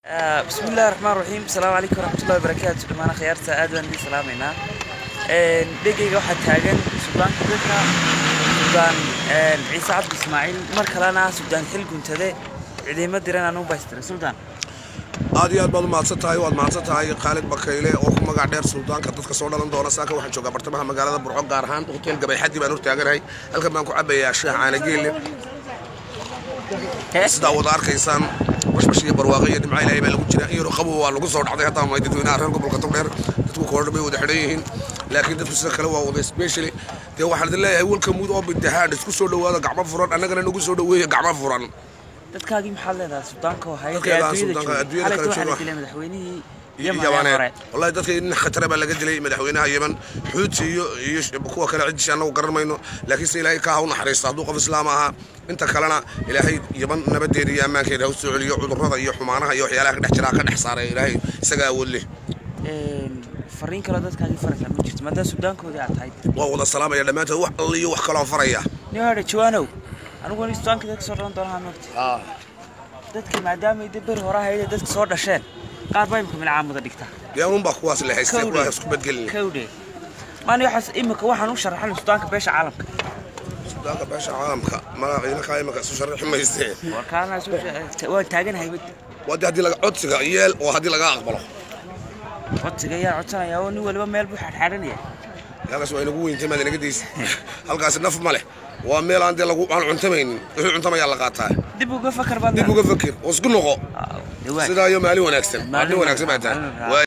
bismi illahi raxmaan raxiim asalaamu calaykum waraxmatullahi wabarakaatu dhammaan akhyaarta aad baan idiin salaamaynaa dhegeyga waxaa taagan suldaanka dadka suldaan ciise cabdi ismaaciil mar kalena suldaan xil guntade ciidamo diran anugu baystira suldaan aad iyo aad baad u mahadsan tahay waad mahadsan tahay khaalid bakayle oo ku magac dheer suldaanka dadka soo dhalan doona saaka waxaan joogaa bartamaha magaalada burco gaar ahaan hotel gabayxadii baan hortaaganahay halkan baan ku cabayaa shaah caanageelle sidaa wada arkaysaan bashbash iyo barwaaqo iyo dhimca ilaahay baa lagu jira in yaroo qabow waa lagu soo dhacday hataa may dadweynaha reer gobolka togdheer dadku koordha bay wada xidhan yihiin laakiin dadku sida kale waa wada specially dee waxaan idin leeyahay welka muud oo bidahaan isku soo dhowaada gacmo furan annagana nagu soo dhoweeya gacmo furan dadkaagii maxaad leedahay suldaanka oo hayay Dadkeeda suldaanka adduunyada kala waxaa la jooga. dilay madaxweynihii yamanee yamaneed wallahi dadka nin khatara baa laga dilay madaxweynaha yeman xuuti iyo iyo sh- kuwa kale ciddiisi annagu garan mayno laakiin se ilaahay kaa ha u naxariisto hadduu qof islaam ahaa inta kalena ilaahay yeman nabadeeda iyo ammaankeeda ha u soo celiyo cudurrada iyo xumaanaha iyo waxyaalaha ka dhex jiraa ka dhex saaraya ilaahay isagaa awood leh fariin kaloo dadkaagii faraysaa ma jirto maadaama suldaankoodii aad tahay waa wada salaamaya dhammaantood wax alla iyo wax kaloo faraya nin hadha jawaanow anigu wani suldaanka dadka soo dhalan doonaa moogta dadkii maadaama ay dee beri hore ahayd ee dadka soo dhasheen qaar baa imika milcaamuda dhigtaa dee unbaa kuwaas la haystay Kowdhe. kuwaas isku badgelin kawdhe maani waxaas imika waxaan u sharaxan suldaanka beesha caalamka sudaanka beesha caalamka magaca idinkaa imika isu sharixi maystee warkaana waan taaganahay bad waa dee haddii laga codsiga yeel oo haddii laga aqbalo codsiga ayaa codsanaya oo nin waliba meel buu xadxadhanaya halkaas waa inagu weyntay maad inaga daysa halkaasi naf ma leh waa meel aan dee lagu aan cuntamaynin wixii cuntamayaa la qaataa dib uga fakar baad dib uga fakir oo isku noqo dhawaan sidaa iyo maalin wanaagsan Maalin maalin wanaagsan baa wanaagsan. tahay